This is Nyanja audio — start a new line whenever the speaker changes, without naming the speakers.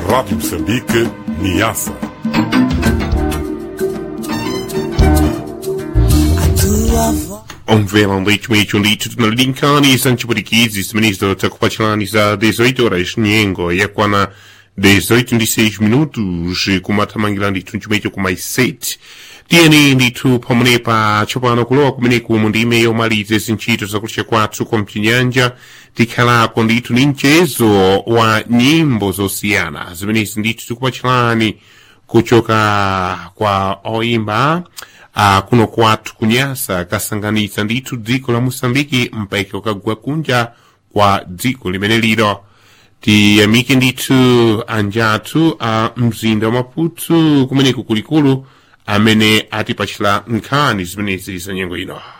Rádio Moçambique, Niassa.
Omvela um leite meio um litro na linkani sanchi burikizi ministro takupachilani za 18 horas nyengo yakwana 18 16 minutos kumathamangirani tunchimecho ku mais 7 tiyeni ndithu pamenepa tsopano kulowa kumeneku mu ndime yomaliza zintchito zakulisha kwathu kwa mchinyanja tikhalako ndithu ni mchezo wa nyimbo zosiyana zimenezi ndithu tikupachilani kuchoka kwa oimba uh, kuno kwathu kunyasa kasanganitsa ndithu dziko la moçambike mpaka ukagwa kunja kwa dziko limene lilo tiyamike ndithu anjathu a mzinda wa maputo kumeneku kulikulu amene atipachila nkhani zimenezi za nyengo ino